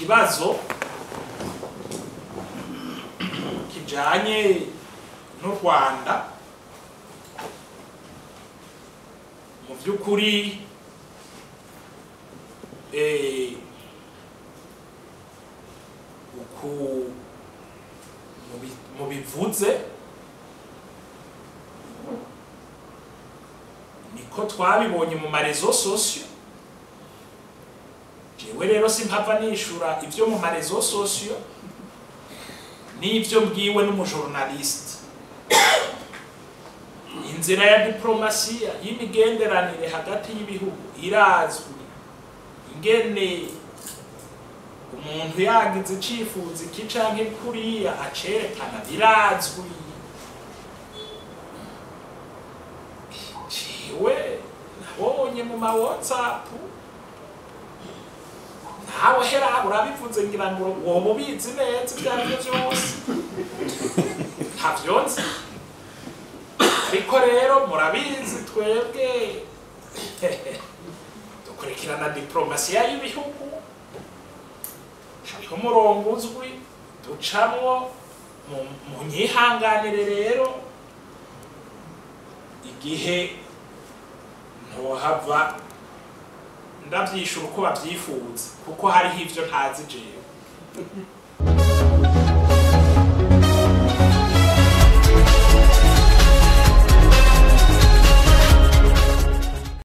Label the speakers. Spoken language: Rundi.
Speaker 1: kibazo kijanye n'u rwanda mu by'ukuri eh, uku mubi- mubivuze niko twabibonye mu marezo sosiyo jewe rero simpava nishura ibyo mu marezo sosiyo n'ibyo mbwiwe n'umujournaliste inzira ya diplomasiya y'imigenderanire hagati y'ibihugu irazwi ingene umuntu yagize icifuzo iki canke kuriya acerekana birazwi jewe nabonye mu ma whatsapp nawe hera urabivuze ngira ngo woba ubizi neza ibyo ari byo byose ntavyo nzi ariko rero murabizi twebwe dukurikirana diplomasiya y'ibihugu hariho umurongo uzwi ducamwo mu- mu nyihanganire rero igihe ntohava ndabyishura uko babyifuza kuko hariho ibyo ntazi jewe